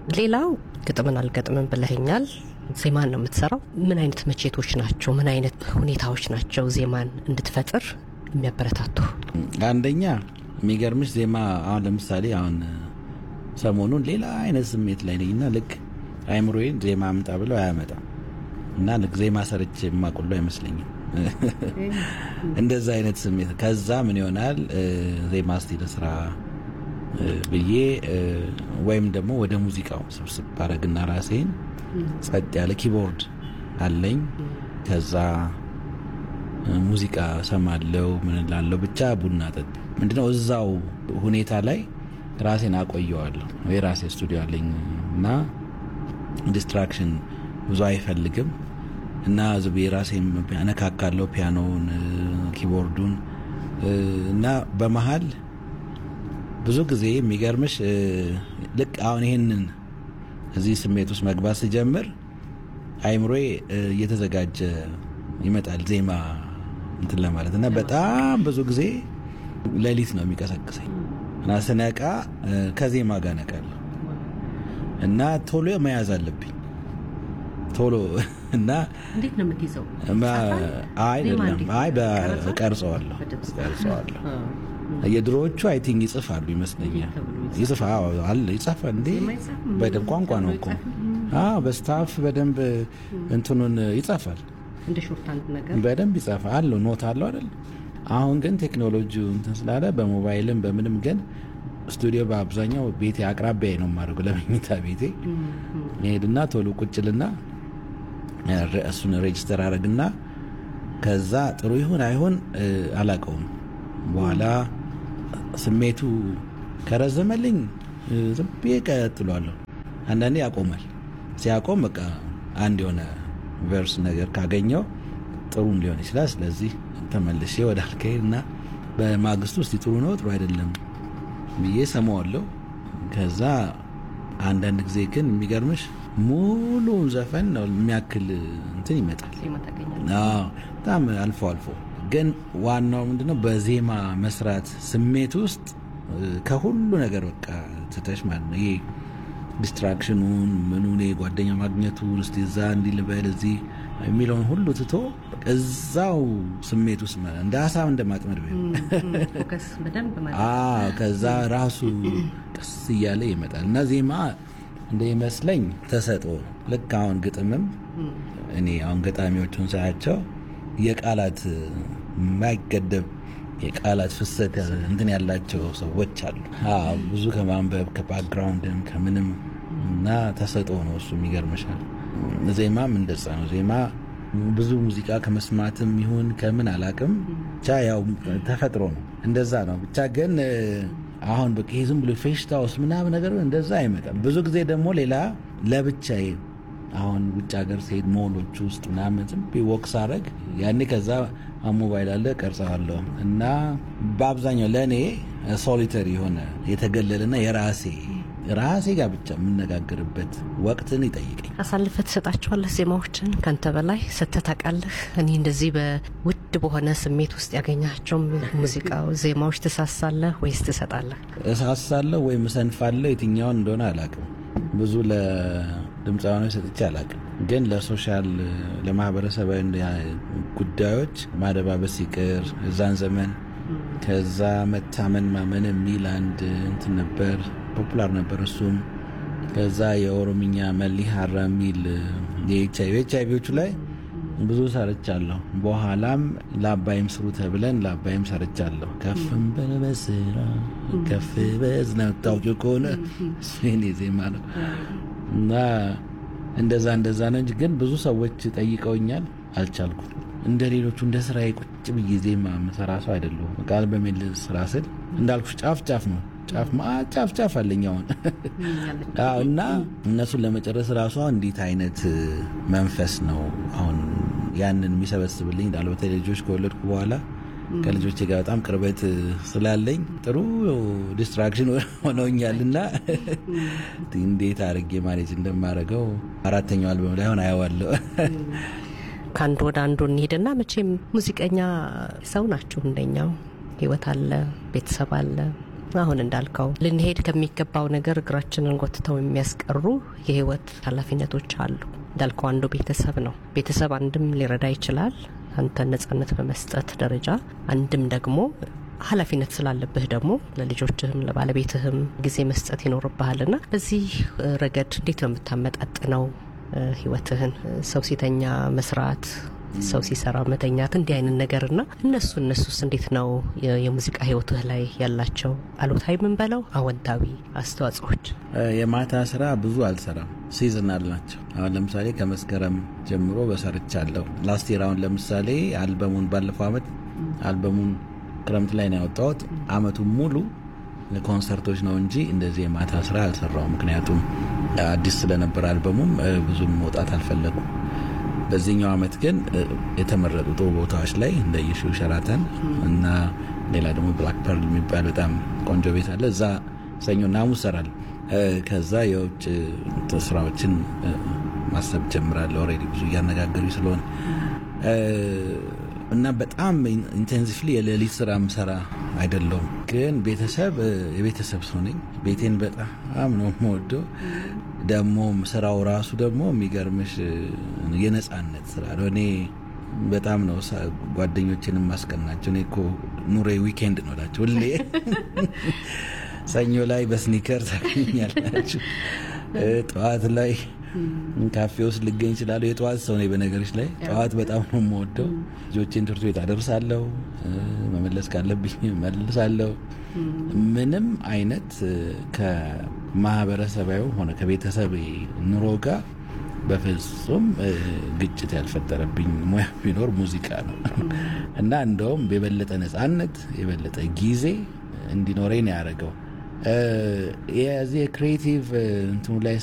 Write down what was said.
ሌላው ግጥምን አልገጥምም ብለኸኛል። ዜማን ነው የምትሰራው። ምን አይነት መቼቶች ናቸው? ምን አይነት ሁኔታዎች ናቸው ዜማን እንድትፈጥር የሚያበረታቱ? አንደኛ የሚገርምሽ ዜማ አሁን ለምሳሌ አሁን ሰሞኑን ሌላ አይነት ስሜት ላይ ነኝ እና ልክ አይምሮዬን ዜማ አምጣ ብለው አያመጣም እና ልክ ዜማ ሰርች የማቁሎ አይመስለኝም። እንደዛ አይነት ስሜት ከዛ ምን ይሆናል ዜማ እስቲ ልስራ ብዬ ወይም ደግሞ ወደ ሙዚቃው ስብስብ ባረግና ራሴን ጸጥ ያለ ኪቦርድ አለኝ። ከዛ ሙዚቃ ሰማለው ምን ላለው ብቻ ቡና ጠጥ ምንድነው እዛው ሁኔታ ላይ ራሴን አቆየዋለሁ። የራሴ ስቱዲዮ አለኝ እና ዲስትራክሽን ብዙ አይፈልግም እና ዝብ የራሴን አነካካለሁ ፒያኖውን፣ ኪቦርዱን እና በመሀል ብዙ ጊዜ የሚገርምሽ ልክ አሁን ይሄንን እዚህ ስሜት ውስጥ መግባት ስጀምር አይምሮዬ እየተዘጋጀ ይመጣል ዜማ እንትን ለማለት እና በጣም ብዙ ጊዜ ሌሊት ነው የሚቀሰቅሰኝ እና ስነቃ ከዜማ ጋር ነቃለሁ እና ቶሎ መያዝ አለብኝ ቶሎ እና እንዴት ነው የምትይዘው? አይደለም አይ ቀርጸዋለሁ ቀርጸዋለሁ የድሮዎቹ አይ ቲንክ ይጽፋሉ ይመስለኛል። ይጽፋ አለ ይጻፋ እንዴ በደንብ ቋንቋ ነው እኮ በስታፍ በደንብ እንትኑን ይጻፋል እንደ ሾርታንድ ነገር በደንብ ይጻፋል አለው ኖት አለው አይደል? አሁን ግን ቴክኖሎጂ እንትን ስላለ በሞባይልም በምንም ግን ስቱዲዮ በአብዛኛው ቤቴ አቅራቢያ ነው የማደርገው። ለመኝታ ቤቴ ሄድና ቶሎ ቁጭልና እሱን ሬጅስተር አረግና ከዛ ጥሩ ይሁን አይሁን አላቀውም በኋላ ስሜቱ ከረዘመልኝ ዝም ብዬ ቀጥሏለሁ። አንዳንዴ ያቆማል። ሲያቆም በቃ አንድ የሆነ ቨርስ ነገር ካገኘው ጥሩም ሊሆን ይችላል። ስለዚህ ተመልሼ ወደ አልካሄድ እና በማግስቱ ውስጥ ጥሩ ነው ጥሩ አይደለም ብዬ ሰማዋለሁ። ከዛ አንዳንድ ጊዜ ግን የሚገርምሽ ሙሉውን ዘፈን ነው የሚያክል እንትን ይመጣል። በጣም አልፎ አልፎ ግን ዋናው ምንድነው በዜማ መስራት ስሜት ውስጥ ከሁሉ ነገር በቃ ትተሽ ማለት ነው። ይሄ ዲስትራክሽኑን ምኑን ጓደኛ ማግኘቱን እስቲ እዛ እንዲህ ልበል እዚህ የሚለውን ሁሉ ትቶ እዛው ስሜት ውስጥ እንደ ሀሳብ እንደ ማጥመድ ከዛ ራሱ ቀስ እያለ ይመጣል እና ዜማ እንደ ይመስለኝ ተሰጥኦ ልክ አሁን ግጥምም እኔ አሁን ገጣሚዎቹን ሳያቸው የቃላት የማይገደብ የቃላት ፍሰት እንትን ያላቸው ሰዎች አሉ። ብዙ ከማንበብ ከባክግራውንድም ከምንም እና ተሰጥኦ ነው እሱ የሚገርምሻል። ዜማም እንደዛ ነው። ዜማ ብዙ ሙዚቃ ከመስማትም ይሁን ከምን አላቅም ብቻ ያው ተፈጥሮ ነው። እንደዛ ነው ብቻ ግን አሁን በቃ ዝም ብሎ ፌሽታ ውስጥ ምናምን ነገር እንደዛ አይመጣም። ብዙ ጊዜ ደግሞ ሌላ ለብቻዬ አሁን ውጭ ሀገር ስሄድ ሞሎች ውስጥ ምናምን ዝም ወክ ሳረግ ያኔ ከዛ ሞባይል አለ ቀርጸዋለሁ እና በአብዛኛው ለእኔ ሶሊተሪ የሆነ የተገለለና የራሴ ራሴ ጋር ብቻ የምነጋገርበት ወቅትን ይጠይቀኝ። አሳልፈ ትሰጣቸዋለህ ዜማዎችን ከንተ በላይ ሰጥተህ ታውቃለህ? እኔ እንደዚህ በውድ በሆነ ስሜት ውስጥ ያገኛቸው ሙዚቃ ዜማዎች ትሳሳለህ ወይስ ትሰጣለህ? እሳሳለሁ ወይም እሰንፋለሁ። የትኛውን እንደሆነ አላውቅም። ብዙ ለድምፃውያኖች ሰጥቼ አላውቅም። ግን ለሶሻል ለማህበረሰባዊ ጉዳዮች ማደባበስ ይቅር እዛን ዘመን ከዛ መታመን ማመን የሚል አንድ እንትን ነበር፣ ፖፑላር ነበር እሱም። ከዛ የኦሮምኛ መሊ ሀራ የሚል የኤች አይቪዎቹ ላይ ብዙ ሰርቻለሁ። በኋላም ለአባይም ስሩ ተብለን ለአባይም ሰርቻለሁ። ከፍም በበስራ ከፍ በዝና ታውቂው ከሆነ እሱ የኔ ዜማ ነው እና እንደዛ እንደዛ ነው እንጂ ግን ብዙ ሰዎች ጠይቀውኛል፣ አልቻልኩም። እንደ ሌሎቹ እንደ ስራዬ ቁጭ ብዬ ዜማ የምሰራ ሰው አይደለሁም። ቃል በሚል ስራ ስል እንዳልኩሽ ጫፍ ጫፍ ነው ጫፍ ጫፍ ጫፍ አለኝ አሁን እና እነሱን ለመጨረስ ራሷ እንዴት አይነት መንፈስ ነው አሁን ያንን የሚሰበስብልኝ እንዳለ በተለይ ልጆች ከወለድኩ በኋላ ከልጆች ጋር በጣም ቅርበት ስላለኝ ጥሩ ዲስትራክሽን ሆነውኛል እና እንዴት አድርጌ ማኔጅ እንደማደርገው አራተኛው አልበም ላይ ሆን አየዋለሁ። ከአንዱ ወደ አንዱ እንሄድና መቼም ሙዚቀኛ ሰው ናችሁ እንደኛው ህይወት አለ፣ ቤተሰብ አለ፣ አሁን እንዳልከው ልንሄድ ከሚገባው ነገር እግራችንን ጎትተው የሚያስቀሩ የህይወት ኃላፊነቶች አሉ። እንዳልከው አንዱ ቤተሰብ ነው። ቤተሰብ አንድም ሊረዳ ይችላል አንተን ነጻነት በመስጠት ደረጃ፣ አንድም ደግሞ ኃላፊነት ስላለብህ ደግሞ ለልጆችህም ለባለቤትህም ጊዜ መስጠት ይኖርብሃልና በዚህ ረገድ እንዴት ነው የምታመጣጥነው ህይወትህን? ሰው ሲተኛ መስራት ሰው ሲሰራ መተኛት እንዲህ አይነት ነገርና እነሱ እነሱስ እንዴት ነው የሙዚቃ ህይወትህ ላይ ያላቸው አሉታዊ የምንበለው አወንታዊ አስተዋጽኦች? የማታ ስራ ብዙ አልሰራም፣ ሲዝናል ናቸው። አሁን ለምሳሌ ከመስከረም ጀምሮ በሰርቻለሁ። ላስት ይር አሁን ለምሳሌ አልበሙን ባለፈው አመት አልበሙን ክረምት ላይ ነው ያወጣሁት። አመቱን ሙሉ ኮንሰርቶች ነው እንጂ እንደዚህ የማታ ስራ አልሰራውም። ምክንያቱም አዲስ ስለነበር አልበሙም ብዙም መውጣት አልፈለጉም። በዚህኛው አመት ግን የተመረጡ ጥሩ ቦታዎች ላይ እንደ ይሹ ሸራተን እና ሌላ ደግሞ ብላክ ፐርል የሚባል በጣም ቆንጆ ቤት አለ። እዛ ሰኞና ሐሙስ እሰራለሁ። ከዛ የውጭ ስራዎችን ማሰብ ጀምራለሁ። ኦልሬዲ ብዙ እያነጋገሩ ስለሆነ እና በጣም ኢንቴንሲቭሊ የሌሊት ስራ ምሰራ አይደለሁም። ግን ቤተሰብ የቤተሰብ ሰው ነኝ። ቤቴን በጣም ነው የምወደው። ደግሞ ስራው ራሱ ደግሞ የሚገርምሽ የነጻነት ስራ ነው። እኔ በጣም ነው ጓደኞችን ማስቀናቸው። እኔ እኮ ኑሬ ዊኬንድ ነው እላቸው ሁሌ ሰኞ ላይ በስኒከር ታገኛላችሁ። ጠዋት ላይ ካፌ ውስጥ ልገኝ እችላለሁ። የጠዋት ሰው ነኝ በነገሮች ላይ ጠዋት በጣም ነው የምወደው። ልጆቼን ትምህርት ቤት አደርሳለሁ፣ መመለስ ካለብኝ መልሳለሁ። ምንም አይነት ከማህበረሰባዊ ሆነ ከቤተሰብ ኑሮ ጋር በፍጹም ግጭት ያልፈጠረብኝ ሙያ ቢኖር ሙዚቃ ነው እና እንደውም የበለጠ ነፃነት የበለጠ ጊዜ እንዲኖረኝ ነው ያደረገው። የዚህ ክሬቲቭ እንትኑ ላይ